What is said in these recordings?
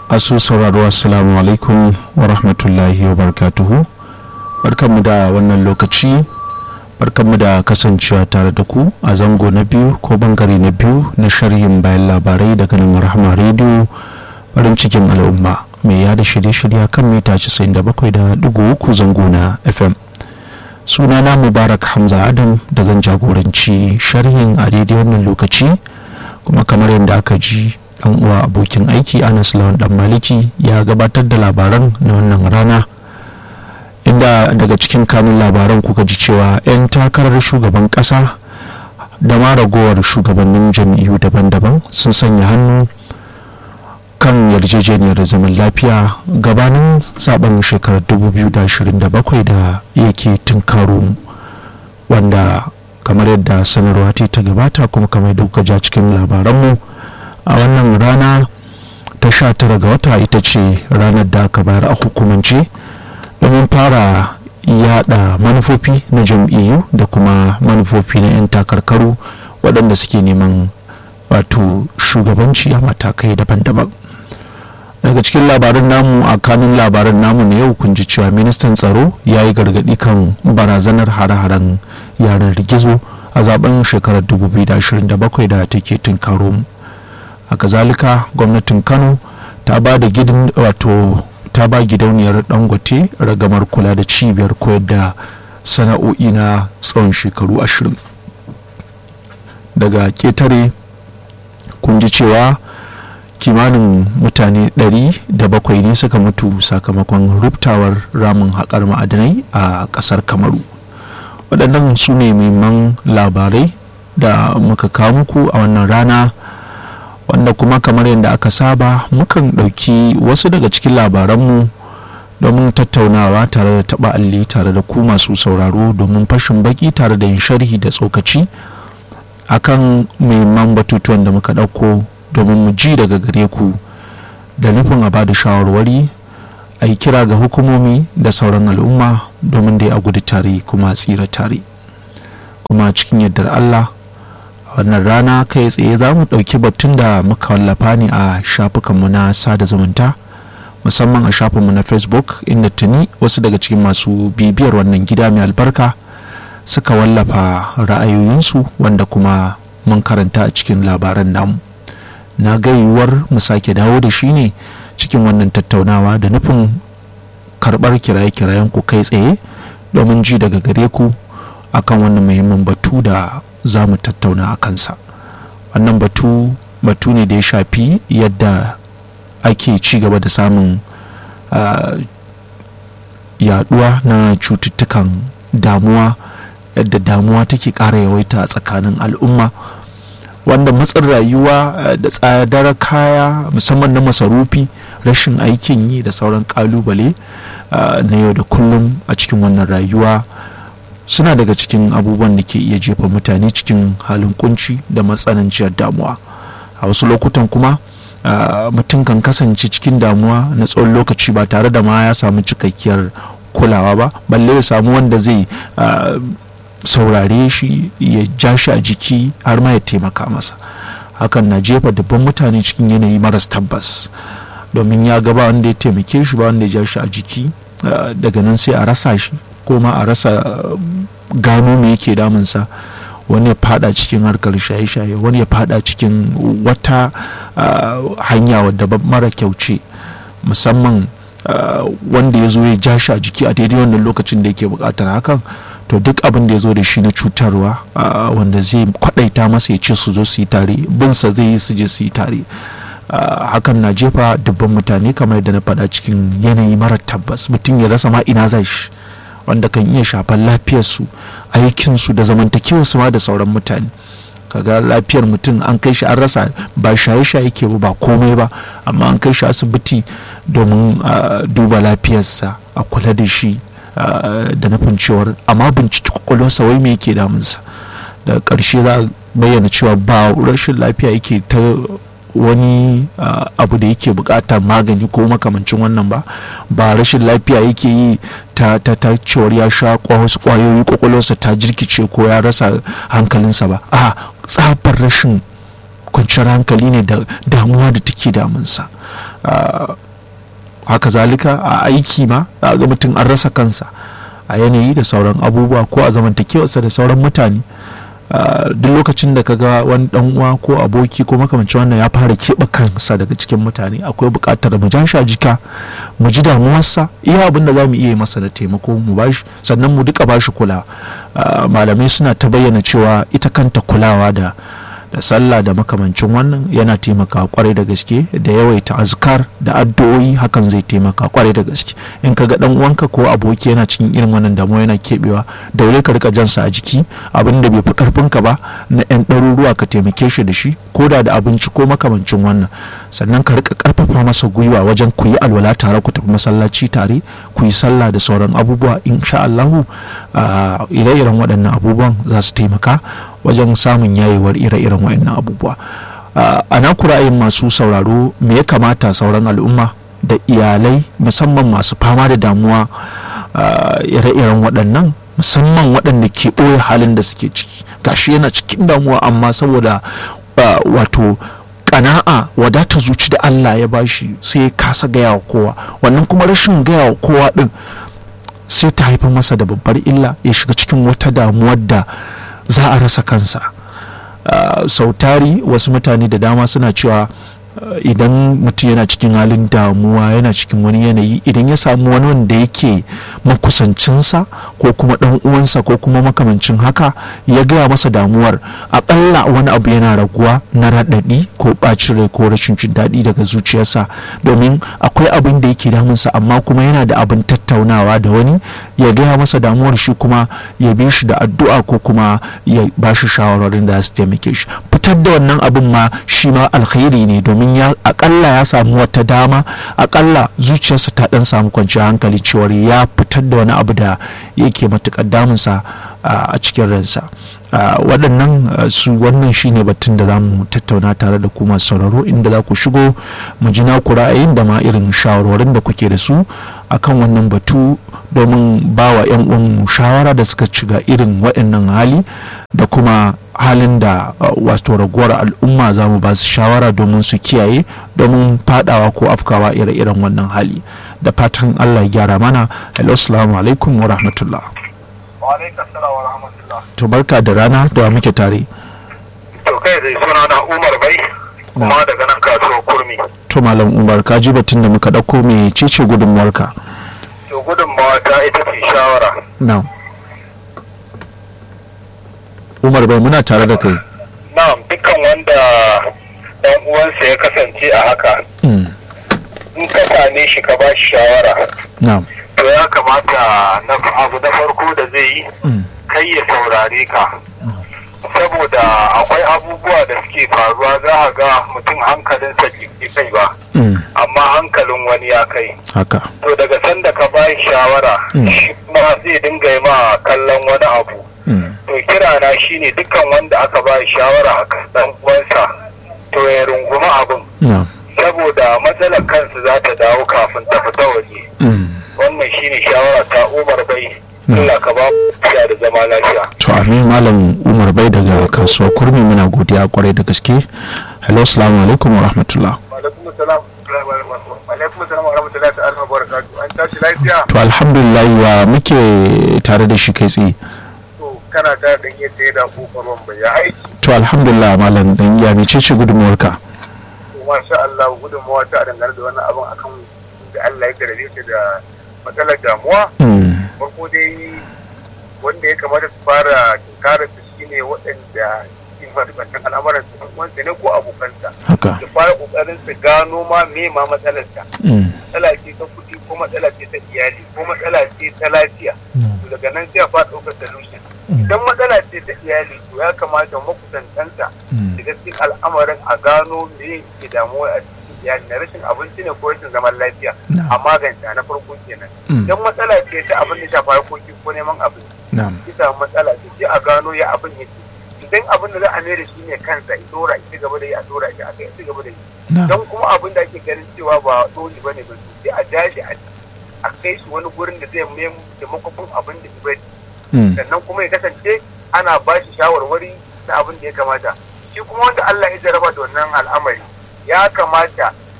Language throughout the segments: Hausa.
asu sauraro assalamu alaikum wa rahmatullahi wa barakatuhu barkanmu da wannan lokaci barkanmu da kasancewa tare da ku a zango na biyu ko bangare na biyu na sharhin bayan labarai daga nan rahama rediyo farin cikin al'umma mai yada shirye-shirye kan mita 97.3 zango na fm sunana mubarak hamza adam da zan jagoranci sharhin a daidai wannan lokaci kuma kamar yadda aka ji dan uwa abokin aiki anas lawan dan maliki ya gabatar da labaran na wannan rana inda daga cikin kanun labaran kuka ji cewa 'yan takarar shugaban kasa da ma ragowar shugabannin jam'iyyu daban-daban sun sanya hannu kan yarjejeniyar zaman lafiya gabanin zaben shekarar 2027 da yake tunkaro wanda kamar yadda sanarwa ta gabata kuma kamar yadda kuka ja cikin labaranmu a wannan rana ta sha tara ga wata ita ce ranar da aka bayar a hukumance domin fara yada manufofi na jam'iyyu da kuma manufofi na 'yan takarkaru waɗanda suke neman wato shugabanci a matakai daban-daban daga cikin labarin namu a kanun labarin namu na yau kun ji cewa ministan tsaro ya yi gargaɗi kan barazanar hare-haren yanar gizo a zaben shekarar 2027 da take tunkaro mu a kazalika gwamnatin kano ta ba da gidan wato ta ba gidauniyar dangote ragamar kula da cibiyar koyar da sana'o'i na tsawon shekaru ashirin daga ketare kun ji cewa kimanin mutane 700 ne suka mutu sakamakon ruptawar ramin haƙar ma'adanai a ƙasar kamaru waɗannan su ne muhimman labarai da muka kawo muku a wannan rana wanda kuma kamar yadda aka saba mukan ɗauki wasu daga cikin labaranmu domin tattaunawa tare da taɓa alli tare da ku masu sauraro domin fashin baki tare da yin sharhi da tsokaci akan muhimman batutuwan da muka ɗauko domin mu ji daga gare ku da nufin a bada shawarwari a yi kira ga hukumomi da sauran al'umma domin dai a gudu tare kuma tsira tare kuma cikin yardar allah wannan rana kai tsaye za mu ɗauki batun da muka wallafa ne a shafukanmu na sada zumunta musamman a shafinmu na facebook inda tuni wasu daga cikin masu bibiyar wannan gida mai albarka suka wallafa ra'ayoyinsu wanda kuma mun karanta a cikin labaran namu na ga yiwuwar mu sake dawo da shi ne cikin wannan tattaunawa da nufin karɓar kiraye-kirayen ku kai tsaye domin ji daga gare ku akan wannan muhimmin batu da za mu tattauna a kansa wannan batu batu ne da ya shafi yadda ake ci gaba da samun uh, yaduwa na cututtukan damuwa yadda damuwa take ƙara yawaita a tsakanin al'umma wanda matsin rayuwa uh, da tsadar kaya musamman na masarufi rashin aikin yi da sauran kalubale uh, na yau da kullum a cikin wannan rayuwa suna daga cikin abubuwan da ke iya jefa mutane cikin halin kunci da matsananciyar damuwa a wasu lokutan kuma mutum kan kasance cikin damuwa na tsawon lokaci ba tare da ma ya samu cikakkiyar kulawa ba balle ya samu wanda zai saurare shi ya ja shi a jiki har ma ya taimaka masa hakan na jefa dubban mutane cikin yanayi maras tabbas domin ya gaba wanda ya taimake shi ba wanda ya ja shi a jiki daga nan sai a rasa shi ko ma a rasa gano me yake damunsa wani ya fada cikin harkar shaye-shaye wani ya fada cikin wata hanya wadda mara kyauce musamman wanda ya zo ya ja shi a jiki a daidai wannan lokacin da yake bukatar hakan to duk abin da ya zo da shi na cutarwa wanda zai kwadaita masa ya ce su zo su yi tare binsa zai yi su je su yi tare hakan na jefa dubban mutane kamar yadda na faɗa cikin yanayi mara tabbas mutum ya rasa ma ina zai shi wanda kan iya shafar lafiyarsu aikinsu da zamantakewarsu ma da sauran mutane kaga lafiyar mutum an kai shi an rasa ba shaye-shaye ke ba komai ba amma an kai shi asibiti domin duba lafiyarsa a kula da shi da nufin cewar amma binciki kwakwalwarsa wai me yake damunsa da ƙarshe za a bayyana cewa ba rashin lafiya yake ta wani uh, abu da yake bukatar magani ko makamancin wannan ba ba rashin lafiya yake yi ta ta ta cewar ya sha wasu kwayoyi kwakwalwarsa ta jirkice ko ya rasa hankalinsa ba a tsabar rashin kwanciyar hankali ne da damuwa da take damunsa haka zalika a aiki ma a ga mutum an rasa kansa a yanayi da sauran abubuwa ko a zamantakewarsa da sauran mutane duk lokacin da kaga wani dan uwa ko aboki ko makamancin wannan ya fara keɓe kansa daga cikin mutane akwai buƙatar mu jasha jika mu ji damuwarsa iya abin da za mu iya masa da taimako mu bashi sannan mu duka bashi kula malamai suna ta bayyana cewa ita kanta kulawa da da sallah da makamancin wannan yana taimaka kwarai da gaske da yawaita azkar da addu'o'i hakan zai taimaka kwarai da gaske in ka ga dan uwanka ko aboki yana cikin irin wannan damuwa yana kebewa daure ka rika jansa a jiki abin da bai fi karfin ka ba na yan ɗaruruwa ka taimake shi da shi ko da da abinci ko makamancin wannan sannan ka rika karfafa masa gwiwa wajen ku yi alwala tare ku tafi masallaci tare ku yi sallah da sauran abubuwa insha Allahu ire-iren waɗannan abubuwan za su taimaka wajen samun yayewar ire-iren waɗannan abubuwa a na ra'ayin masu sauraro me ya kamata sauran al'umma da iyalai musamman masu fama da damuwa ire-iren waɗannan musamman waɗanda ke ɓoye halin da suke ciki gashi yana cikin damuwa amma saboda wato kana'a wadata zuci da Allah ya bashi sai ya kasa gaya wa kowa wannan kuma rashin gaya wa kowa din sai ta haifar masa da babbar illa ya shiga cikin wata damuwar da za a rasa kansa sautari wasu mutane da dama suna cewa idan mutum yana cikin halin damuwa yana cikin wani yanayi idan ya samu wani wanda yake makusancinsa ko kuma dan uwansa ko kuma makamancin haka ya gaya masa damuwar akalla wani abu yana raguwa na raɗaɗi ko ɓacin rai ko rashin jin daɗi daga zuciyarsa domin akwai abin da yake damunsa amma kuma yana da abin tattaunawa da wani ya gaya masa damuwar shi kuma ya bi shi da addu'a ko kuma ya ba shi shawararin da su taimake shi fitar da wannan abin ma shi ma alkhairi ne domin ya akalla ya samu wata dama akalla zuciyarsa ta dan samu kwanciyar hankali cewar ya fitar da wani abu da yake matukar damunsa a cikin ransa waɗannan su wannan shine batun da za mu tattauna tare da kuma sauraro inda za ku shigo mu ji naku ra'ayin da ma irin shawarwarin da kuke da su akan wannan batu domin ba wa 'yan uwan shawara da suka shiga irin waɗannan hali da kuma halin da wato raguwar al'umma za mu ba su shawara domin su kiyaye domin fadawa ko afkawa ire-iren wannan hali da fatan allah ya gyara mana hello assalamu alaikum wa rahmatullah to barka da rana da muke tare to kai zai suna na umar bai kuma daga nan kasuwar kurmi to malam umar ka ji batun da muka ɗauko mai cece gudunmuwarka to gudunmawa ta ita ce shawara na umar bai muna tare da kai na'am dukkan wanda dan uwansa ya kasance a haka in ka same shi ka ba shi shawara na'am to ya kamata na abu na farko da zai yi kai ya saurare ka saboda akwai abubuwa da suke faruwa za a ga mutum hankalinsa ke kai ba amma hankalin wani ya kai haka to daga sanda ka ba shawara shi ma zai dinga yi ma kallon wani abu to kira na shine dukkan wanda aka ba shawara a kan dan uwansa to ya runguma abin saboda matsalar kansu za ta dawo kafin ta fita waje wannan shine shawara ta umar bai Allah ka ba lafiya da zama lafiya to amin malam umar bai daga kasuwar kurmi muna godiya kwarai da gaske hello assalamu alaikum wa rahmatullah alaikum salam alaikum salam wa rahmatullahi ta'ala wa barakatuh an tashi lafiya to alhamdulillah wa muke tare da shi kai tsaye to kana ta dan yadda ya da kokarwan bai ya aiki to alhamdulillah malam dan ya mece ce gudunmuwarka to masha Allah gudunmawa ta dangane da wannan abin akan da Allah ya garaje ta da matsalar damuwa farko dai wanda ya kamata su fara tunkarar su shine waɗanda ke fasikantar al'amuran su wanda ne ko abokansa haka su fara ƙoƙarin su gano ma me ma matsalarsa matsala ce ta kuɗi ko matsala ce ta iyali ko matsala ce ta lafiya to daga nan sai a fara ɗaukar solution idan matsala ce ta iyali to ya kamata makusantanta daga cikin al'amarin a gano me ke damuwa a cikin iyali na rashin abinci ne ko rashin zaman lafiya a maganta na farko kenan idan matsala ce ta abin da shafa harkoki ko neman abin ki samu matsala ce sai a gano ya abin yake idan abin da za a mai da shi ne kansa ya dora ita gaba da yi a dora shi a kai ita gaba da yi don kuma abin da ake ganin cewa ba dole ba ne ba sai a dashi a kai shi wani gurin da zai mai da makwafin abin da bai sannan kuma ya kasance ana ba shi shawarwari na abin da ya kamata shi kuma wanda Allah ya jaraba da wannan al'amari ya kamata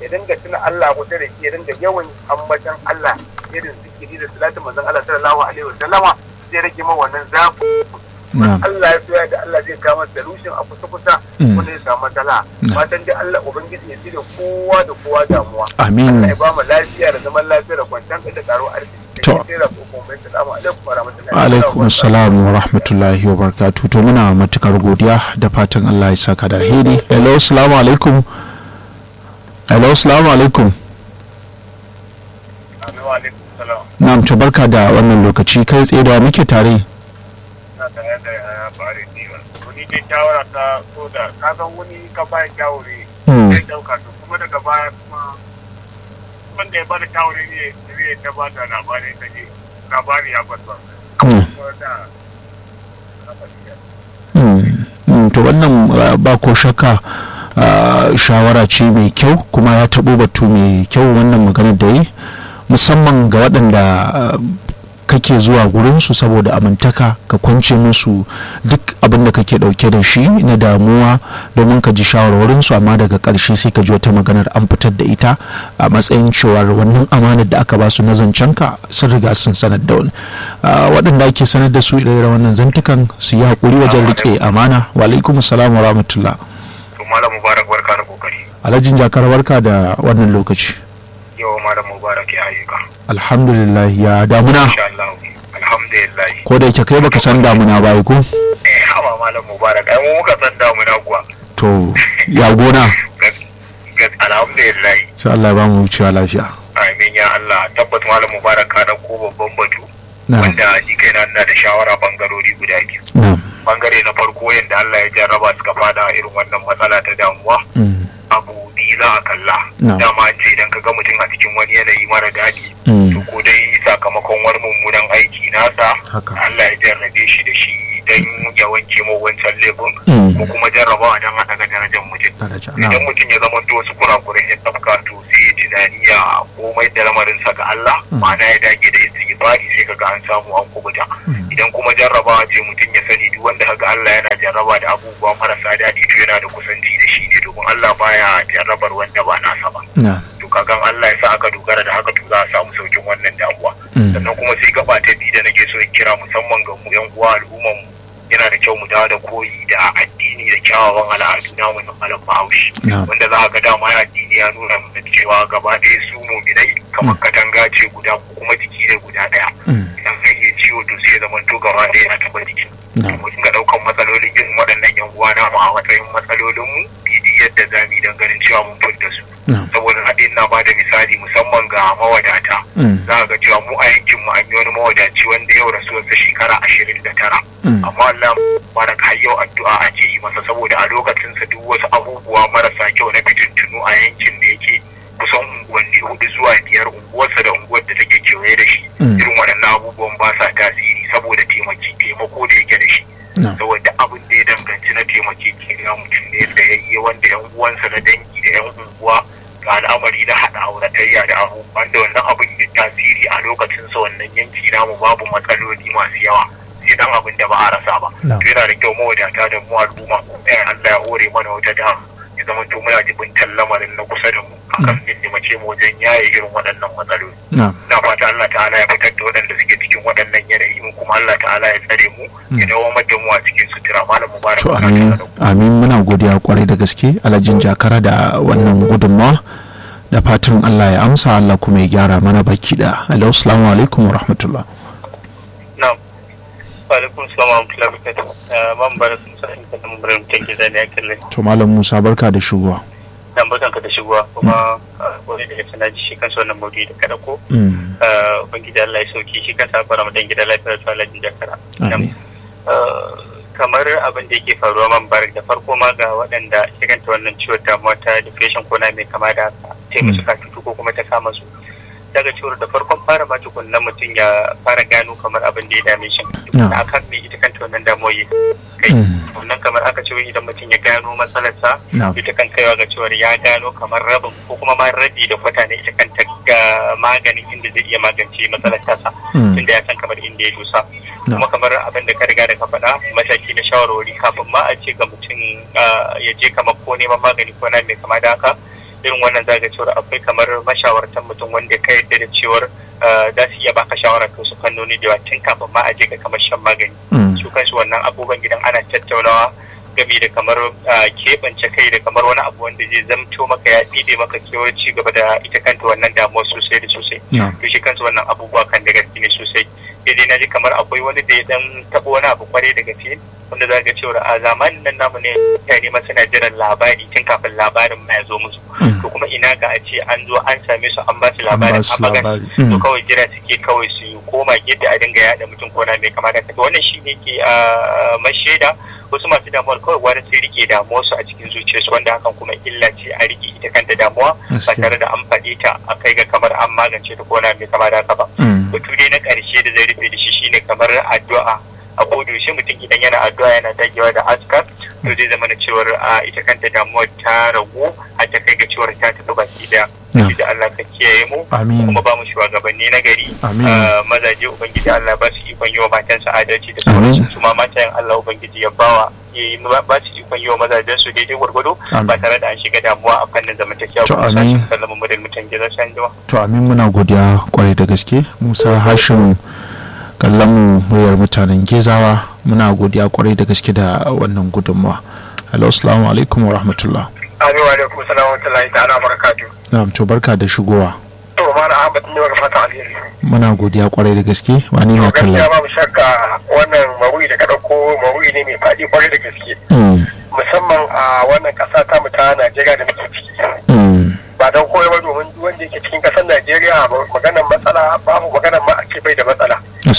ya dinga tuna Allah kusa da shi ya dinga yawan ambatan Allah irin zikiri da salatin manzon Allah sallallahu alaihi wasallama zai rage ma wannan zafi Allah ya soya da Allah zai kawo solution a kusa kusa wanda ya samu matsala fatan dai Allah ubangiji ya cire kowa da kowa damuwa amin Allah ya ba mu lafiya da zaman lafiya da kwanciyar da karo arziki to alaikum assalam wa rahmatullahi wa barakatuh to muna matukar godiya da fatan Allah ya saka da alheri hello assalamu alaikum hello assalamu alaikum na'am to barka da wannan lokaci kai tsaye da muke tare ke shawara ta so da ka san wani ka bayan shawari zai dauka to kuma daga baya kuma wanda ya bada shawari ne zai ta ba da labarin ka je labari ya kwatsa to wannan ba ko shakka shawara ce mai kyau kuma ya taɓo batu mai kyau wannan maganar da yi musamman ga waɗanda kake zuwa gurinsu saboda amintaka ka kwance musu duk abin da kake dauke da shi na damuwa domin ka ji shawarwarinsu amma daga ƙarshe sai ka ji wata maganar an fitar da ita a matsayin cewar wannan amanar da aka basu na zancenka sun riga sun sanar da wani waɗanda ake sanar da su irin wannan zantukan su yi haƙuri wajen riƙe amana wa alaikum salam wa rahmatullah malam mubarak barka da kokari alhajin jakar barka da wannan lokaci yau malam mubarak ya ayyuka alhamdulillah ya damuna alhamdulillah ko da yake kai baka san damuna ba ko eh hawa malam mubarak ai mu muka san damuna kuwa to ya gona alhamdulillah sai Allah ya ba mu wucewa lafiya amin ya Allah tabbas malam mubarak ka dauko babban batu wanda ni kaina ina da shawara bangarori guda biyu bangare na farko yadda Allah ya jarraba suka fada irin wannan matsala ta damuwa abu biyu za a kalla dama an ce idan ka ga mutum a cikin wani yanayi mara daɗi to ko dai sakamakon wani mummunan aiki nasa Allah ya jarrabe shi da shi don ya wanke mu wancan laifin ko kuma jarrabawa don a daga darajar mutum idan mutum ya zama to wasu kurakurai ya tafka to sai ya tunani ya komai da lamarinsa ga Allah ma'ana ya dage da istighfari sai kaga an samu an kubuta idan kuma jarrabawa ce mutum ya sani duk wanda kaga Allah yana jarraba da abubuwa marasa daɗi to yana da kusanci da shi ne domin Allah baya jarrabar wanda ba nasa ba to kagan Allah ya sa aka dogara da haka to za a samu saukin wannan damuwa sannan kuma sai gaba ta biyu da nake so in kira musamman ga mu yan uwa al'umman mu yana da kyau mu dawo da koyi da addini da kyawawan al'adu namu na malam bahaushe wanda za a ga dama ya addini ya nuna mana cewa gaba ɗaya su muminai kamar katanga ce guda ko kuma jiki ne guda ɗaya idan kai yi ciwo to sai zama to gaba ɗaya na taɓa jiki mu dinga ɗaukan matsalolin irin waɗannan yan uwa namu a matsayin matsalolin mu bidi yadda za mu yi don ganin cewa mun fita su saboda haɗin na ba da misali musamman ga mawadata za a ga cewa mu a yankin mu an yi wani mawadaci wanda yau rasuwarsa shekara ashirin da tara amma Allah barak har yau addu'a ake yi masa saboda a lokacin sa duk wasu abubuwa marasa kyau na fitintunu a yankin da yake kusan unguwanni hudu zuwa biyar unguwarsa da unguwar da take kewaye da shi irin waɗannan abubuwan ba sa tasiri saboda taimaki taimako da yake da shi saboda abin da ya danganci na taimaki ke mutum ne da ya yi wanda yan uwansa na dangi da yan unguwa ga al'amari na haɗa auratayya da abu wanda wannan abin ya tasiri a lokacin sa wannan yanki namu babu matsaloli masu yawa sai dan abin da ba a rasa ba to yana da kyau mawadata da mu al'umma ko ɗaya Allah ya hore mana wata da ya zama to muna jibin lamarin na kusa da mu akan ya taimake mu wajen yaye irin waɗannan matsaloli na fata Allah ta'ala ya fitar da waɗanda suke cikin waɗannan yanayi mu kuma Allah ta'ala ya tsare mu ya dawo da mu a cikin sutura malam mubarak to amin amin muna godiya kwarai da gaske alhajin jakara da wannan gudunmawa da fatan Allah ya amsa Allah kuma ya gyara mana baki da alaihi assalamu alaikum wa rahmatullah na'am wa alaikum salam wa rahmatullahi wa barakatuh man bara sun sa in kana mun take zani akalle to malam Musa barka da shigowa dan barkan ka da shigowa kuma wani daga sana ji shi kansa wannan maudu'i da kada ko ubangiji Allah ya sauki shi kansa fara mu dan gida lafiya to Allah ya jakara kamar abin da yake faruwa man barak da farko ma ga waɗanda shiganta wannan ciwon damuwa ta depression ko na mai kama da haka sai musu katutu ko kuma ta kama su daga cewar da farkon fara ma tukunna mutum ya fara gano kamar abin da ya dame shi tukunna akan me ita kanta wannan damuwa ya kai wannan kamar aka ce idan mutum ya gano matsalarsa ita kan kaiwa ga cewar ya gano kamar rabin ko kuma ma rabi da kwata ne ita kanta ga maganin inda zai iya magance matsalar tasa tunda ya san kamar inda ya dosa kuma kamar abin da ka riga da ka faɗa mataki na shawarwari kafin ma a ce ga mutum ya je kamar ko neman magani ko na mai kama da haka irin wannan zaga cewar akwai kamar mashawartan mutum wanda ka yarda da cewar za su iya baka shawara kan su fannoni da yawa tun kafin ma a je ga kamar shan magani su kansu wannan abubuwan gidan ana tattaunawa game da kamar keɓance kai da kamar wani abu wanda zai zamto maka ya ɗide maka kewar ci gaba da ita kanta wannan damuwa sosai da sosai to shi kansu wannan abubuwa kan da gaske ne sosai daidai na ji kamar akwai wani da ya dan taɓa wani abu kwarai da gaske wanda za ga cewa a zamanin nan namu ne mutane ma suna jiran labari tun kafin labarin ma ya zo musu to kuma ina ga a ce an zo an same su an ba su labarin a magana to kawai jira suke kawai su koma gefe a dinga yada mutum ko na mai kama da wannan shi ne ke mashaida wasu masu damuwar kawai gwada sai rike damuwar su a cikin zuciyarsu wanda hakan kuma illa ce a rike ita kanta damuwa ba tare da an faɗe ta a kai ga kamar an magance ta ko na mai kama da haka ba batu dai na ƙarshe da zai rufe da shi shine kamar addu'a a yaushe mutum idan yana addu'a yana dagewa da askar to zai zama na cewar ita kanta damuwar ta ragu har ta kai ga cewar ta tafi baki da da Allah ka kiyaye mu kuma ba mu shugabanni na gari mazaje ubangiji Allah ba su ikon yi wa matansa adalci da sauransu su ma matayen Allah ubangiji ya bawa ba su ikon yi wa mazajen su daidai gwargwado ba tare da an shiga damuwa a fannin zamantakewa ba su sashen sallama mu da mutan gidan sanjiwa. To amin muna godiya kwarai da gaske Musa Hashim kallon mu muryar mutanen Gezawa muna godiya kwarai da gaske da wannan gudunmawa. Hello assalamu alaikum wa rahmatullah. Amin wa alaikum salam wa rahmatullahi ta'ala barakatuh. Na'am to barka da shigowa. To mana Ahmad ne maka fata alheri. Muna godiya kwarai da gaske wani na kallon. Gaskiya babu shakka wannan mawuyi da ka dauko mawuyi ne mai faɗi kwarai da gaske. Musamman a wannan ƙasa ta mu ta Najeriya da muke ciki. Ba don koyo ba domin duk wanda yake cikin ƙasar Najeriya maganar matsala babu maganar ma ake bai da matsala.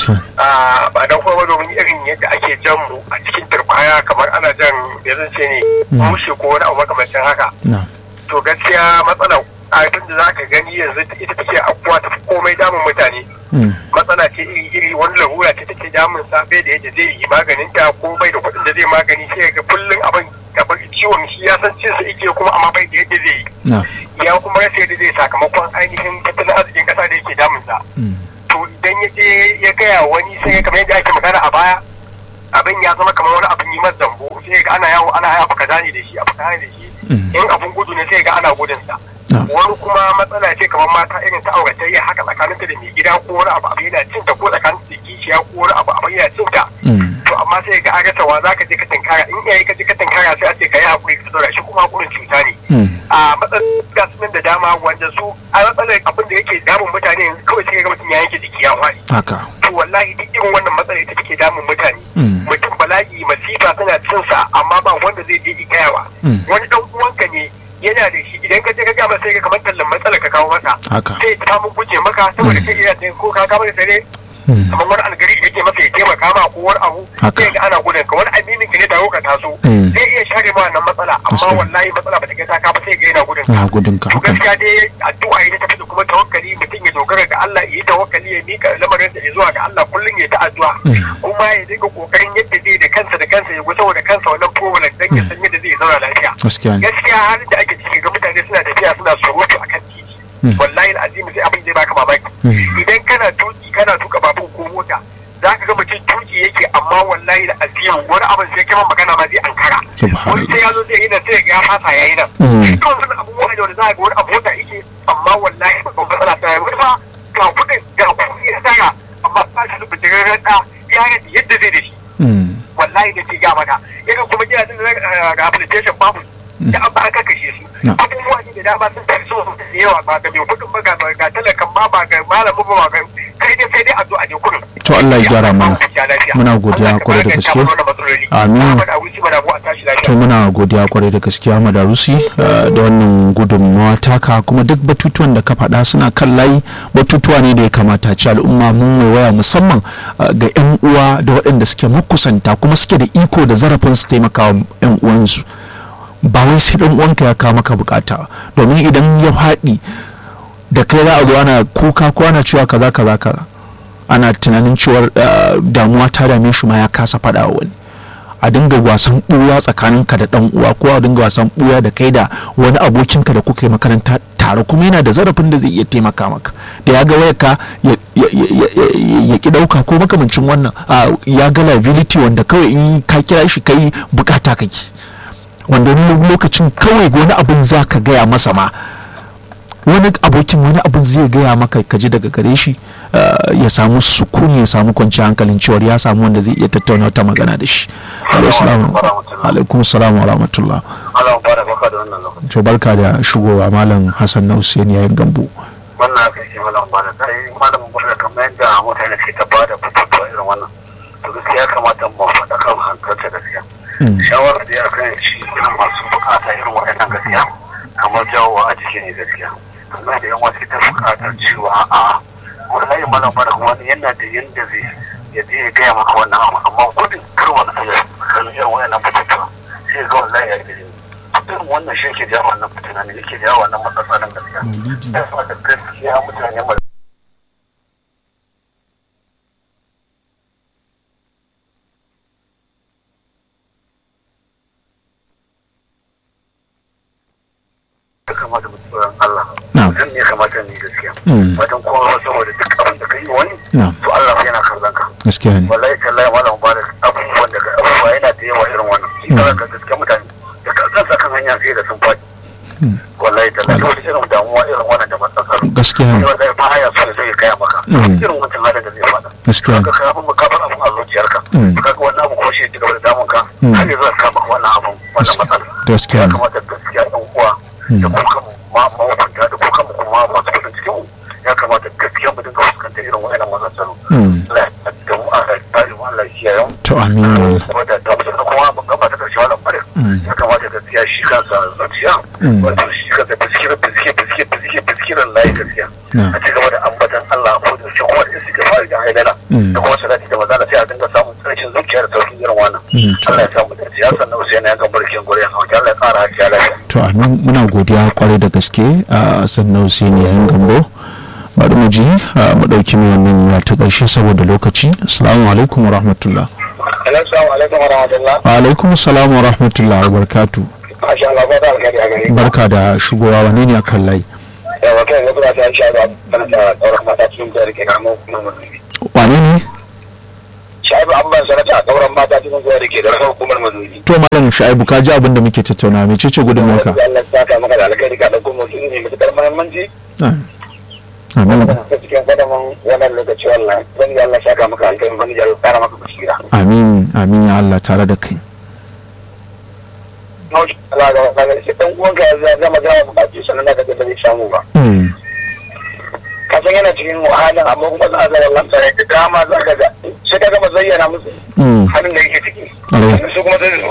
Ba don koyo ba domin irin yadda ake jan mu a cikin turbaya kamar ana jan ya zan ce ne mushe ko wani abu makamancin haka. To gaskiya matsala abin da za ka gani yanzu ita take abuwa ta komai damun mutane matsala ce iri iri wani larura ce take damun sa bai da yadda zai yi maganin ta ko bai da kuɗin da zai magani sai ga kullum abin gaban ciwon shi ya san cin sa yake kuma amma bai da yadda zai yi ya kuma rasa yadda zai sakamakon ainihin tattalin arzikin ƙasa da yake damun sa to idan ya je ya gaya wani sai kamar yadda ake magana a baya abin ya zama kamar wani abin yi masa zambo sai ga ana yawo ana abu kaza ne da shi abu kaza ne da shi in abun gudu ne sai ga ana gudun sa wani kuma matsala ce kamar mata irin ta auratayya haka tsakanin ta da mai gida ko wani abu abu yana cin ta ko tsakanin da kishiya ko wani abu abu yana cin ta to amma sai ga aga wa zaka je ka tinkara in iyaye ka je ka tinkara sai a ce ka yi hakuri ka saurara shi kuma hakurin cuta ne a matsalar ga sunan da dama wanda su a matsalar abin da yake damun mutane yanzu kawai sai ga mutum ya yanke jiki ya faɗi to wallahi duk irin wannan matsala ita take damun mutane mutum bala'i masifa tana cin sa amma ba wanda zai je gayawa wani dan uwanka ne yana da shi idan ka je ka ga masa sai ka kamar tallan matsala ka kawo masa sai ta mun guje maka saboda sai ina da ko ka kawo da dare kamar wani algari yake masa ya taimaka ma ko wani abu sai ga ana gudun ka wani aminin ka ne da ka taso zai iya share ma wannan matsala amma wallahi matsala ba ta kai ka ba sai ga yana gudun ka to gaskiya dai addu'a ita tafi da kuma tawakkali mutum ya dogara ga Allah ya yi tawakkali ya mika lamarin sa zuwa ga Allah kullum ya ta addu'a kuma ya dinga kokarin yadda zai da kansa da kansa ya gusa da kansa wannan problem dan ya san yadda zai zauna lafiya gaskiya halin da ake ciki ga mutane suna tafiya suna surutu akan titi wallahi al'azimi sai abin zai baka mamaki idan kana tuki kana tuka babur ko mota za ka ga mutum tuki yake amma wallahi da azimu wani abin sai kai magana ma zai ankara wani sai ya zo zai yi nan sai ya fasa ya yi nan duk wasu abubuwa da wanda za ga wani abota yake amma wallahi ba matsala ta yi wani ba ga kuɗin ga kuɗi ya tsaya amma ba shi da bijirin rada ya rage yadda zai da shi wallahi da ke gama da irin kuma gidajen rehabilitation babu da an ba ka kashe su abubuwa ne da dama sun tafi so da yawa ba ga mai kudin ba ga talakan ma ba ga malamin ba ga kai dai sai dai a zo a je kurin to Allah ya gyara mana muna godiya kwarai da gaske amin to muna godiya kwarai da gaske Ahmad Arusi da wannan gudunmawa taka kuma duk batutuwan da ka faɗa suna kan layi batutuwa ne da ya kamata ci al'umma mun waya musamman ga 'yan uwa da waɗanda suke makusanta kuma suke da iko da zarafin su taimakawa 'yan uwansu ba wai sai dan uwanka ya kawo maka bukata domin idan ya faɗi da kai za a zo ana kuka ko ana cewa kaza kaza kaza ana tunanin cewa damuwa ta dame shi ma ya kasa faɗa wani a dinga wasan ɓuya tsakaninka da ɗan uwa ko a dinga wasan ɓuya da kai da wani abokinka da kuka yi makaranta tare kuma yana da zarafin da zai iya taimaka maka da ya ga wayarka ya ki ɗauka ko makamancin wannan ya ga liability wanda kawai in ka kira shi kai bukata kake wanda wani lokacin kawai wani abin za ka gaya masa ma wani abokin wani abin zai gaya maka ka ji daga gare shi ya samu sukuni ya samu kwanciyar hankalin cewar ya samu wanda zai iya tattauna wata magana da shi alaikum salam wa rahmatullah to barka da shigowa malam hassan na hussein yayin gambo wannan aka ce malam bada kai malamin bada kamar yadda mutane ke ta bada batutuwa irin wannan to gaskiya ya kamata mu faɗa kan hankalta gaskiya shawarar da ya kan shi irin masu bukata irin waɗannan gaskiya kamar jawowa a jiki ne gaskiya amma da yan wasu ta bukatar cewa a'a wallahi malam bada wani yana da yanda zai ya je ya gaya maka wannan abu amma gudun kar wani ayar kan irin waɗannan batutuwa sai ga wallahi ya gani irin wannan shi ke jawo wannan fitina ne yake jawo wannan matsatsalin gaskiya ya fata gaskiya mutane mai ya kamata mu tsoron Allah mutum ne kamata ne gaskiya wajen kowa saboda duk abin da ka yi wani to Allah yana kallon ka gaskiya ne wallahi tallahi malam ba da abubuwan da abubuwa yana da yawa irin wannan shi ka gaskiya mutane da kansa kan hanya sai da sun faɗi wallahi da lalle wani irin damuwa irin wannan da matsakar gaskiya ne wallahi ba ya so zai gaya maka irin wancan halin da zai faɗa gaskiya ne ka ka abin ka bar abin a zuciyarka ka ga wannan abu ko shi ci gaba da damun ka har yanzu ka maka wannan abin wannan matsala gaskiya ya ne kamata gaskiya ɗan uwa da kuka ma mawabanta da kuka kuma masu kudin cikin mu ya kamata gaskiya mu dinga fuskantar irin wa'annan matsalolu Allah ya da mu a tsari mu Allah ya yau to amin kuma da da mutum kuma ban gaba ta karshe wannan bare ya kamata gaskiya shi kansa zuciya wato shi kansa biskirin biskir biskir biskir biskirin layi gaskiya a ci gaba da ambatan Allah a kodin shi kuma da suke fara da hailala da kuma salati da maza sai a dinga samun tsarkin zuciya da sauƙin irin wannan Allah ya samu da ya sannan Hussein ya ga barkin gore ya Allah ya ƙara hakiya lafiya to amin muna godiya kwarai da gaske a sannan Hussein yayin gambo bari mu ji mu ɗauki mai wannan ya ta ƙarshe saboda lokaci assalamu alaikum wa rahmatullah Assalamu alaikum wa rahmatullah. wa alaikum salam wa rahmatullah wa barakatu Masha Allah ba da alkhairi a gare barka da shigowa wane ne akan layi Da wata yanzu ba ta sha ba tana da tsauran mata cikin da rike karamin hukumar mazubi. wane ne Shaibu an ban sanata a tsauran mata cikin da rike da hukumar mazubi. to malam sha'ibu ka ji abin da muke tattauna mai cece gudunmuwarka Allah ya saka maka da alkhairi ka dauko mutum ne mai matuƙar muhimmanci. amin Ta cikin kwadamin wannan lokaci wannan. Wani Allah ya saka maka alkhairi wani ya tsara maka basira. amin amin ya Allah tare da kai Allah ga wannan shi dan uwanka ya zama gama bukaci sannan da ga da bai samu ba. Mm, Kasan yana cikin wahalan amma kuma za a zama lantare da dama za ka ga sai ka gama zayyana musu mm, halin da yake ciki. ƙwarai. Su kuma sai su zo.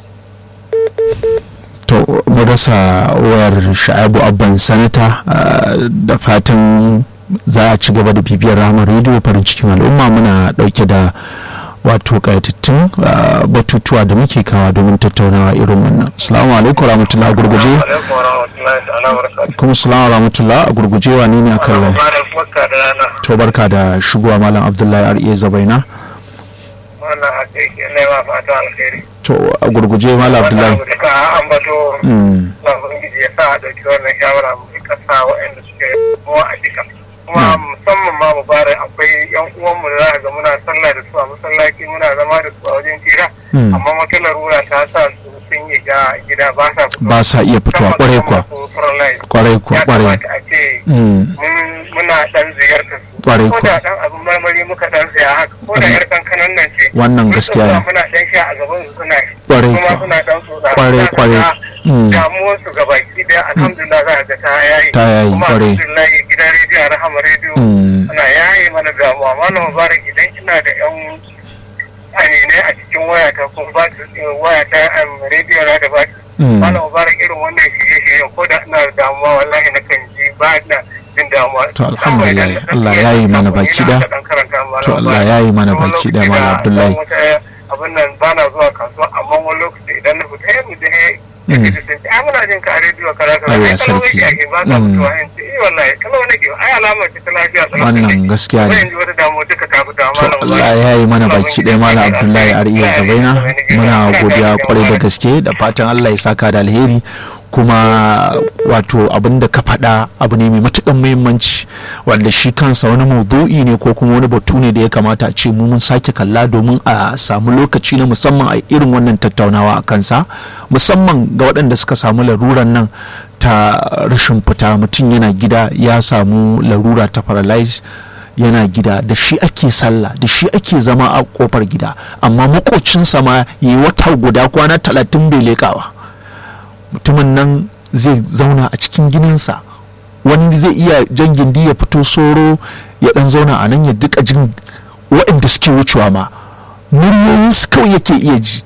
to mu rasa wayar sha'abu abban sanata ah, da fatan za a ci gaba da bibiyar ramar rediyo farin cikin al'umma muna dauke da wato kayatattun ah, batutuwa da muke kawa domin tattaunawa irin wannan assalamu alaikum rahmatullah a gurguje alaikum wa rahmatullahi ta'ala wa barakatuh. kuma assalamu rahmatullah a gurguje wa ne ne akan lai Malam barka da rana. to barka da shigowa malam abdullahi ar'iya zabaina Wannan hakiki ne ma fata alkhairi. to a gurguje malam abdullahi Wannan abu da ka ambato Mm, na Ubangiji ya sa a ɗauki wannan shawara mu rika sa waɗanda suke kowa a jika. Kuma musamman ma mu bara akwai yan uwanmu da za ga muna sallah da su a masallaci muna zama da su a wajen tira. mm, Amma wata larura ta sa su sun yi ga gida ba sa fito. ba sa iya fitowa kwarai kuwa kwarai kuwa Ya kwarai kamata a ce Mm, mun- muna ɗan ziyartar su. kwarai ko kuwa da dan abin marmari muka dan saya haka ko da yar kankanan nan ce wannan mun gaskiya tsaya ne muna dan sha a gaban su suna shi kwarai kuma kuwa suna dan tsotsa kwarai Za ka kwarai ga Mm, damuwar su ga baki daya alhamdulillah za ka ga ta yayi Ta yayi, kuma kwarai. alhamdulillah gidan rediyo rahama rediyo mm, suna yayi mana damuwa malam mubarak idan ina da yan aminai a cikin wayata ko ba su wayata am, rediyo na da ba mm. malam mubarak irin wannan shirye-shirye ko da ina da damuwa wallahi na kan ji ba na jin damuwa To, alhamdulillah, Allah ya yi mana baki ɗaya. To, Allah ya yi mana baki ɗaya, Malam Abdullahi. abin nan ba na zuwa kasuwa amma wani lokaci idan na fita ya mutu he Mm. yake da sai ai muna jin ka a rediyo kaza kaza Allah ai kalau sarki. yake ake ba ka Mm. fitowa in ce eh wallahi kalau nake ai alamar ce ta lafiya kalau wannan gaskiya ne yanzu wata damuwa duka ta fita to malam Allah ya yi mana baki ɗaya malam Abdullahi Ariya Zabaina muna godiya kwarai da gaske da fatan Allah ya saka da alheri kuma wato abin da ka faɗa abu ne mai matuƙar muhimmanci wanda shi kansa wani maudu'i ne ko kuma wani batu ne da ya kamata a ce mu mun sake kalla domin a samu lokaci na musamman a irin wannan tattaunawa a kansa musamman ga waɗanda suka samu laruran nan ta rashin fita mutum yana gida ya samu larura ta paralyze yana gida da shi ake sallah da shi ake zama a kofar gida amma makocinsa ma yi wata guda kwana talatin bai leƙawa mutumin nan zai zauna a cikin gininsa wani zai iya jan gindi ya fito soro ya dan zauna a nan ya duka jin waɗanda suke wucewa ma muryoyin su kawai yake iya ji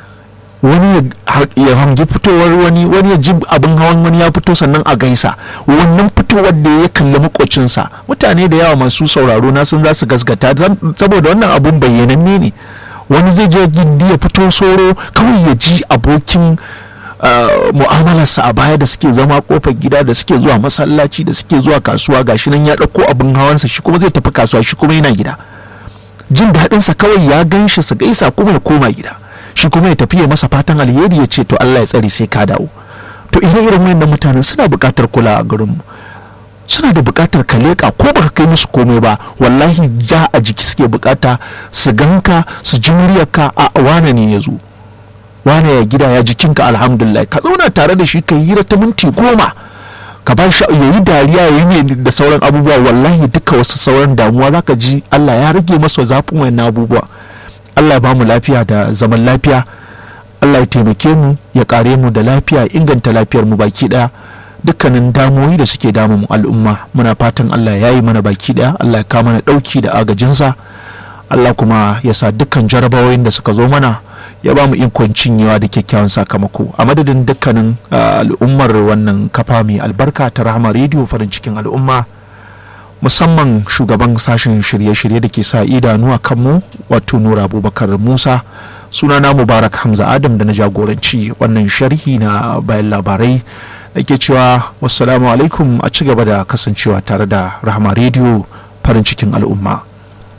wani ya hangi fitowar wani wani ya ji abin hawan wani ya fito sannan a gaisa wannan fitowar da ya kalli makocinsa mutane da yawa masu sauraro na sun za su gasgata saboda wannan abun bayyananne ne wani zai je gindi ya fito soro kawai ya ji abokin mu'amalarsa a baya da suke zama kofar gida da suke zuwa masallaci da suke zuwa kasuwa gashi nan ya ɗauko abin hawansa shi kuma zai tafi kasuwa shi kuma yana gida jin daɗinsa kawai ya gan shi su gaisa kuma ya koma gida shi kuma ya tafi ya masa fatan alheri ya ce to Allah ya tsare sai ka dawo to ire irin wayannan mutanen suna buƙatar kula a garinmu suna da buƙatar ka leƙa ko baka kai musu komai ba wallahi ja a jiki suke buƙata su ganka su ji muryarka a wane ne ya zo wane ya gida ya jikinka alhamdulillah ka zauna tare da shi ka yi ta minti goma ka ba shi ya yi dariya ya yi ne da sauran abubuwa wallahi duka wasu sauran damuwa zaka ji Allah ya rage masa zafin wayannan abubuwa Allah ya ba mu lafiya da zaman lafiya Allah ya taimake mu ya kare mu da lafiya inganta lafiyar mu baki daya dukkanin damuwoyi da suke damun al'umma muna fatan Allah ya yi mana baki daya Allah ya kawo mana dauki da agajinsa Allah kuma ya sa dukkan jarabawoyin da suka zo mana ya ba mu ikon cinyewa da kyakkyawan sakamako a madadin dukkanin al'ummar wannan kafa mai albarka ta rahama rediyo farin cikin al'umma musamman shugaban sashen shirye-shirye da ke sa idanu a kanmu wato nura abubakar musa sunana mubarak hamza adam da na jagoranci wannan sharhi na bayan labarai da ke cewa wassalamu alaikum a ci gaba da kasancewa tare da rahama rediyo farin cikin al'umma